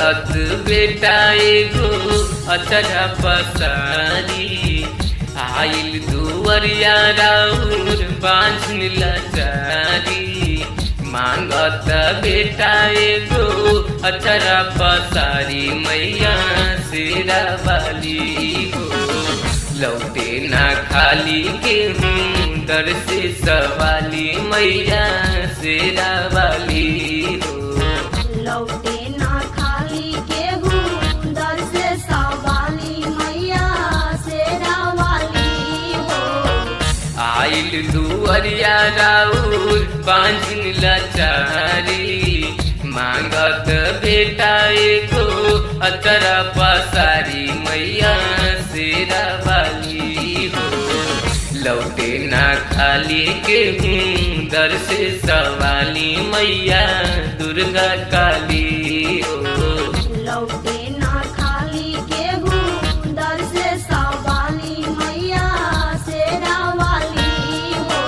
मांगत बेटा एगो अचरा पसारी आइल दुवरिया राउर बांझन लाचारी मांगत बेटा एगो अचरा पसारी मैया शेरा वाली हो लौटे ना खाली के हूँ दर से सवाली मैया शेरा वाली हो लौटे ना खाली केहू दर से सवाली मैया शेरा वाली हो आइल दुअरिया राउर बांझिन लाचारी मांगत बेटा एको अतरा पसारी मैया शेरा वाली हो लौटे ना खाली के हूँ दर से सवाली मैया दुर्गा काली हो लौटे ना खाली केहू दर से सवाली मैया शेरा वाली हो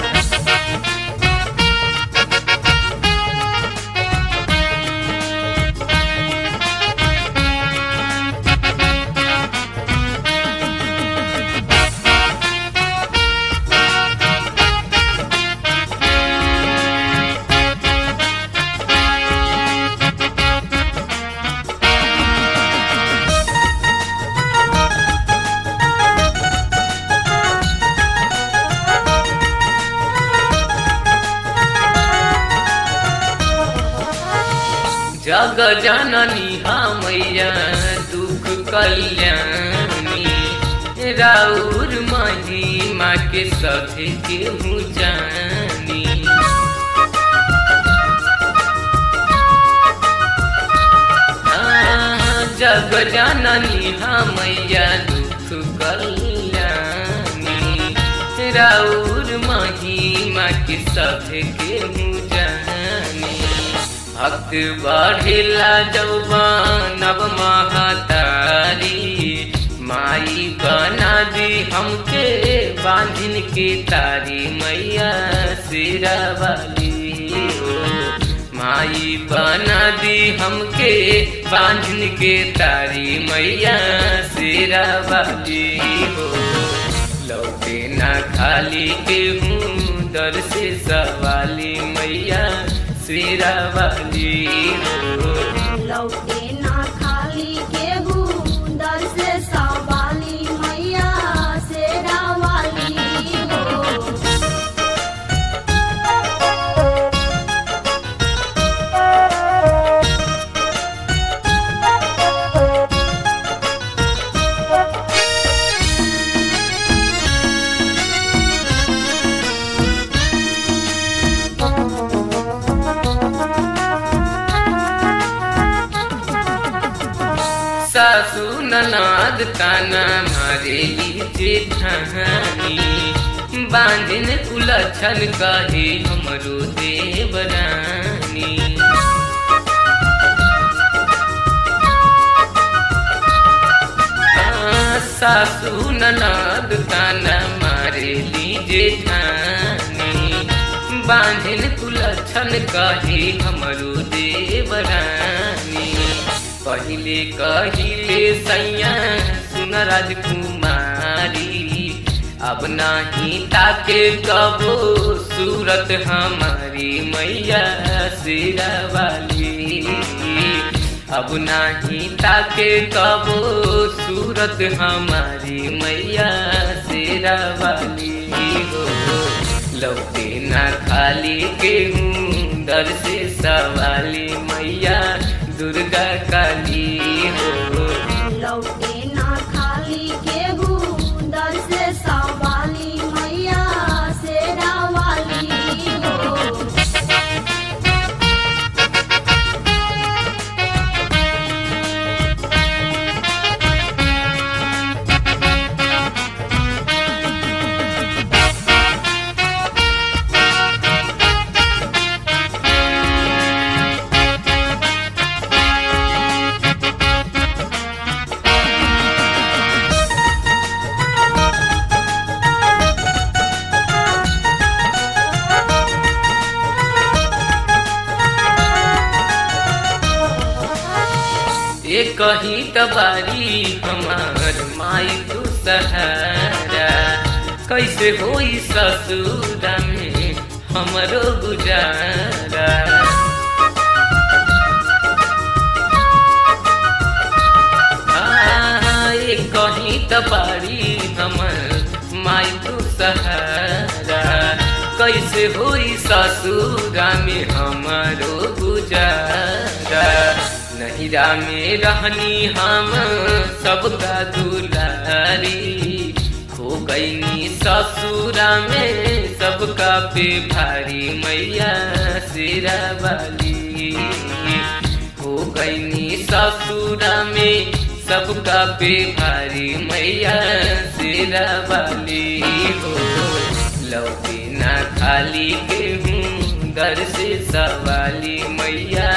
जग जननी मैया दुख कल्याणी राउर महिमा के सधे केहू जानी हाँ, जग जननी मैया दुख कल्याणी राउर महिमा के सधे केहू जानी भक्त बढ़ेला जौवन अब महातारी माई बना दी हमके बांधिन के तारी मैया सिरा वाली हो माई बना दी हमके बांधिन के तारी मैया सिरा वाली हो लौटे ना खाली के हूँ दर से सवाली मैया शेरा वाली हो लौटे ना खाली केहू दर से सवाली मैया शेरा वाली हो सासू ननाद ताना मारेली जेठानी बांधिन उलझन कहे हमरो देवरानी हाँ, सासू ननाद ताना मारेली जेठानी बांधिन कुलछन कहे हमरो देवरानी पहिले कहिले सैया सुन राजकुमारी अब नाही ताके कबो सूरत हमारी मैया सिरा वाली अब नाही ताके कबो सूरत हमारी मैया सिरा वाली हो लौटे ना खाली के हूँ दर से सवाली मैया दुर्गा काली हो लौटे ना खाली केहू दर से सवाली मैया शेरा वाली हो ये कहीं तबारी हमार माई तू सहारा कैसे होई ससुरा में हमरो गुजारा आ, ये कहीं तबारी हमर माई तू सहारा कैसे होई ससुरा में हमारो गुजारा नहिरा में रहनी हम सबका दुलारी हो गईनी ससुरा में सबका पे भारी मैया सिरा वाली हो गईनी ससुरा में सबका पे भारी मैया सिरा वाली हो लौटी ना खाली के हूँ दर से सवाली मैया